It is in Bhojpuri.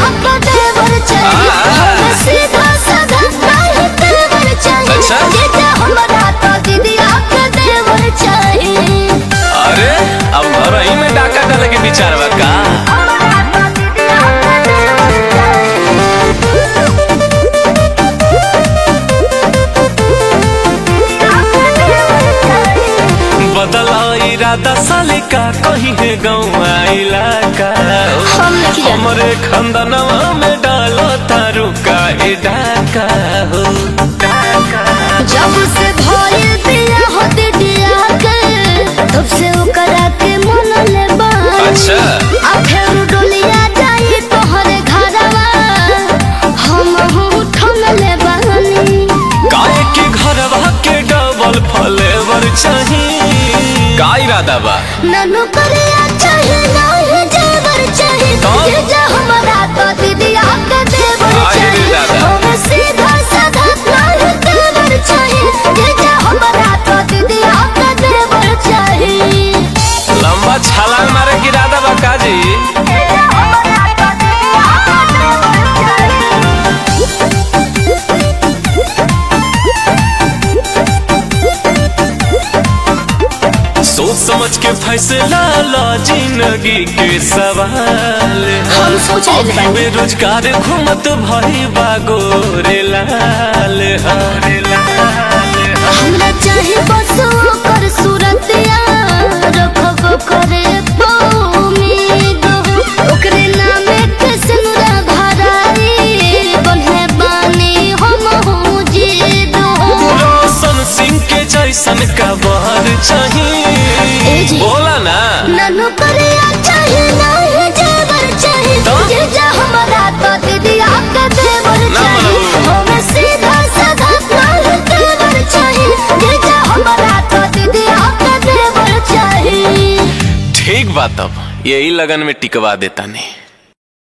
आपका देवर चाहिए आ। हमें सीधा साधा नहीं तेवर चाहिए अच्छा। जीजा हमारा तो दीदी आपका देवर चाहिए अरे अब घर ही में डाका डाले के विचार बा का हमारा तो दीदी आपका देवर चाहिए बदला इरादा साले का कहीं है गाँव इलाका हम नहीं जानते। हमरे खंदनवा में डालो तारू का ए डाका हो जब से भइल बिया हो दिदिया के तब से ओकरा के मन ले बानी अच्छा आ फेर डोलिया जाई तोहरे घरवा हम हूँ ठन ले बानी गाय के घरवा के डबल फ्लेवर चाहिए का इरादा बा ननु करिया चाहे नाही जेवर चाहे तो? ये जा हमारा तो दिदिया के देवर आए रे चाहे दादा। हमें सीधा साधा नाही देवर चाहे ये जा हमारा तो दिदिया के देवर चाहे लंबा छलांग मारे की इरादा बा का जी सोच समझ के फैसला ला जिंदगी के सवाल हम सोच ले अभी बानी। बेरोजगार घूमत भाई बागोरे लाल हरे लाल हमरा चाहे बस ओकर सूरतिया रखब करे उम्मीद ओकरे नामे के सिनुरा भराई बोले बानी हम हूँ जीद रोशन सिंह के जैसन का बहर ए चाहिए जी। बोला ना ननु करे चाहे नहीं जेवर चाहे तो? ये जा हमारा तो दीदी आपका देवर ना चाहे मनू। हमें सीधा साधा नहीं देवर चाहे ये जा हमारा तो दीदी आपका देवर चाहे ठीक बात अब यही लगन में टिकवा देता नहीं